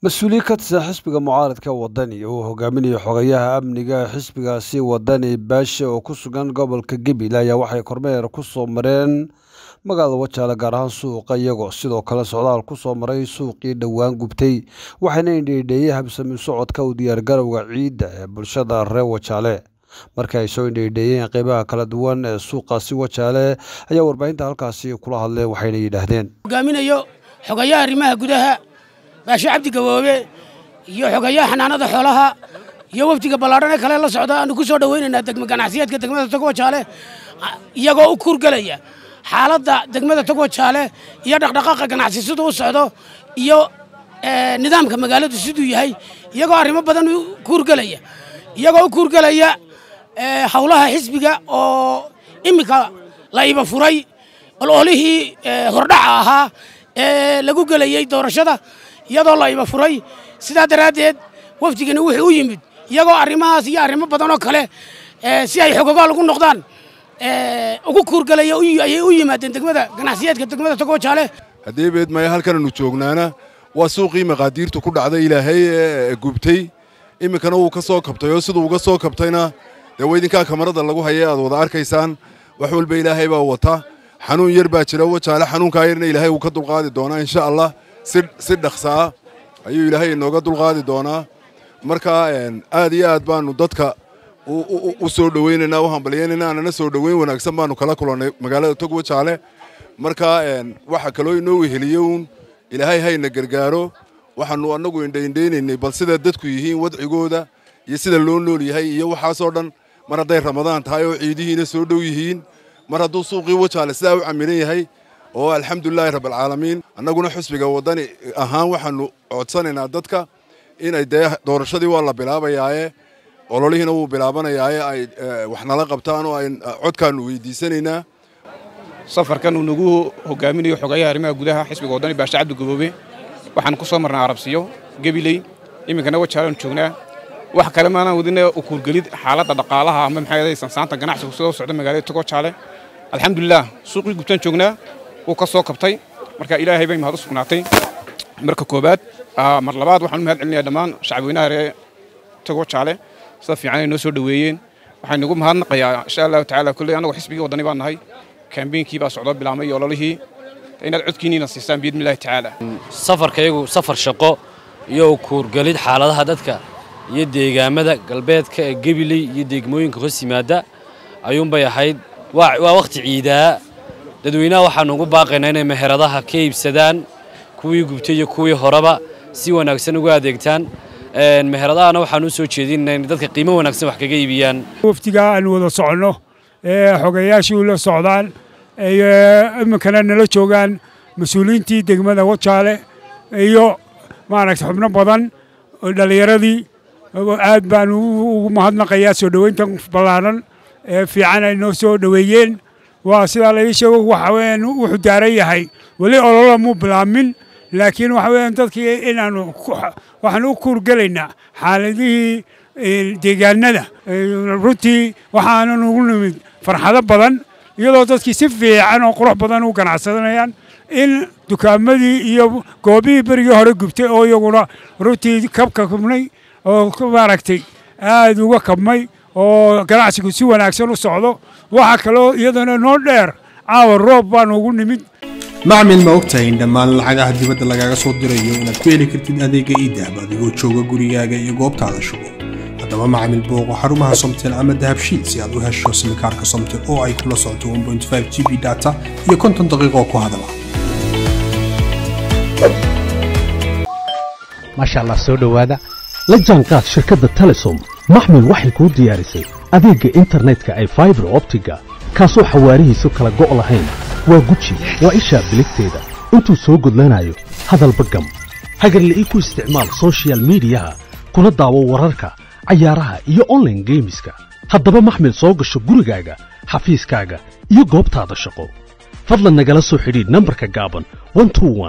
mas-uuliyiin ka tirsan xisbiga mucaaradka wadani uu hogaaminayo xogayaha amniga xisbigaasi wadani baashe oo ku sugan gobolka gabil ayaa waxay kormeer ku soo mareen magaalada wajaale gaar ahaan suuqa iyagoo sidoo kale socdaal ku soo maray suuqii dhowaan gubtay waxayna indheydheeyey habsami socodka u diyaargarowga ciidda ee bulshada reer wajaale markii ay soo indheydheeyeen qeybaha kala duwan ee suuqaasi wajaale ayaa warbaahinta halkaasi kula hadleen waxayna yidhaahdeen hogaaminayo xogayaha arrimaha gudaha baashe cabdi gaboobe iyo xogayaha xanaanada xoolaha iyo wafdiga ballaadhan ee kale la socda aanu ku soo dhowaynaynaa degma ganacsiyeedka degmada togwajaale iyagoo u kuurgelaya xaaladda degmada togwajaale iyo dhaqdhaqaaqa ganacsi siduu u socdo iyo nidaamka magaaladu siduu yahay iyagoo arrimo badan u kuurgelaya iyagoo u kuurgelaya howlaha xisbiga oo iminka la iba furay ololihii hordhaca ahaa ee lagu gelayey doorashada iyadoo la iba furay sidaa daraaddeed wafdigani wuxuu u yimid iyagoo arrimahaas iyo arrimo badan oo kale si ay xogogaal ugu noqdaan ugu kuurgalaya ayay u yimaadeen degmada ganacsiyeedka degmada togwajaale haddii beedmaya halkananu joognaana waa suuqii maqaadiirtu ku dhacday ilaahay ee gubtay iminkana wuu ka soo kabtay oo siduu uga soo kabtayna dee weydinkaa kamarada lagu haya aad wada arkaysaan wax walba ilaahay baa wata xanuun yar baa jira wajaale xanuunkaa yarna ilaahay wuu ka dulqaadi doonaa insha allah si dhaqsaa ayuu ilaahay inooga dulqaadi doonaa marka aad iyo aad baanu dadka u soo dhowaynaynaa u hambalyaynayna anana soo dhoweyn wanaagsan baanu kala kulannay magaalada tog wajaale marka waxa kaloo inoo weheliye uun ilaahay hayna gargaaro waxaanu annagu indhaindhaynaynay bal sida dadku yihiin wadcigooda iyo sida loo nool yahay iyo waxaasoo dhan mar hadday ramadaan tahay oo ciidihiina soo dhow yihiin mar hadduu suuqii wajaale sidaa u camiran yahay oo alxamdulilaahi rabbilcaalamiin annaguna xusbiga waddani ahaan waxaanu codsanaynaa dadka inay dee doorashadii waa la bilaabayaaye ololihiina wuu bilaabanayaaye ay wax nala qabtaan oo ay codkaannu weydiisanaynaa safarkan uu nagu hogaaminayo xogayaha arrimaha gudaha xisbiga waddani baashe cabdi gaboobe waxaan ku soo marnay arabsiyo gebiley iminkana wajaalaan joognaa wax kale maanaan wadina u kuurgelid xaaladda dhaqaalaha ama maxay sansaanta ganacsigu sidoo socda magaalada togojaale alxamdulilah suuqii gubtaan joognaa wuu ka soo kabtay marka ilaahay bay mahad u sugnaatay marka koobaad mar labaad waxaan u mahad celinayaa dhammaan shacabweynaha reer togojaale sida fiican ay noo soo dhoweeyeen waxaan nagu mahadnaqayaa insha allahu tacaala kulley annagu xisbigii waddani baan nahay kambeynkii baa socdoo bilaabmay iyo ololihii inaad codkiinniina siisaan biidnillahi tacaala safarkayagu safar shaqo iyo kuurgelid xaaladaha dadka iyo deegaamada galbeedka ee gebiley iyo degmooyinka hoos yimaada ayuunbay ahayd waa wakhti ciidaa dadweynaha waxaanu ugu baaqaynaa inay meheradaha ka iibsadaan kuwii gubtay iyo kuwii horeba si wanaagsan uga adeegtaan meheradahana waxaanu u soo jeedinaa inay dadka qiimo wanaagsan wax kaga iibiyaan wafdigaa aanu wada soconno ee xogayaashii la socdaan iminkana nala joogaan mas-uuliyiintii degmada wajaale iyo maaragta xubno badan dhallinyaradii aad baanu ugu mahadnaqayaa soo dhoweyntan ballaaran ee fiican ay noo soo dhoweeyeen waa sidaa laii sheego waxa weyaan wuxuu daaran yahay weli olola muu bilaamin laakiin waxa weyaan dadkii inaanu waxaan u kuurgelaynaa xaaladihii deegaanada runtii waxaanan ugu nimid farxado badan iyadoo dadkii si fiican oo qurux badan u ganacsanayaan in dukaamadii iyo goobihii berigii hore gubtay oo iyaguna runtii kabka kubnay oo maaragtay aad uga kabmay oo ganacsigu si wanaagsan u socdo waxaa kaloo iyadana noo dheer caawa roob baanu ugu nimid macmil ma ogtahay in dhammaan lacagaha dibadda lagaaga soo dirayo inaad ku heli kartid adeega iidahab adigoo jooga gurigaaga iyo goobtaada shugo haddaba macmil booqo xarumaha somtel ama dahabshiid si aad u hesho simikaarka somtel oo ay kula socoto g b data iyo konton daqiiqoo ku hadala maasha allah soo dhowaada la jaanqaad shirkadda telesom maxmil waxay kuu diyaarisay adeegga internetka ay faibar optiga kaasoo xawaarihiisu kala go' lahayn waa guji waa ishaa biligteeda intuu soo gudlanayo hadalba gam hagarle ii ku isticmaal sochial midiyaha kuna daawo wararka cayaaraha iyo onlaine geemiska haddaba maxmil soo gasho gurigaaga xafiiskaaga iyo goobtaada shaqo fadlan nagala soo xidhiidh nambarka gaaban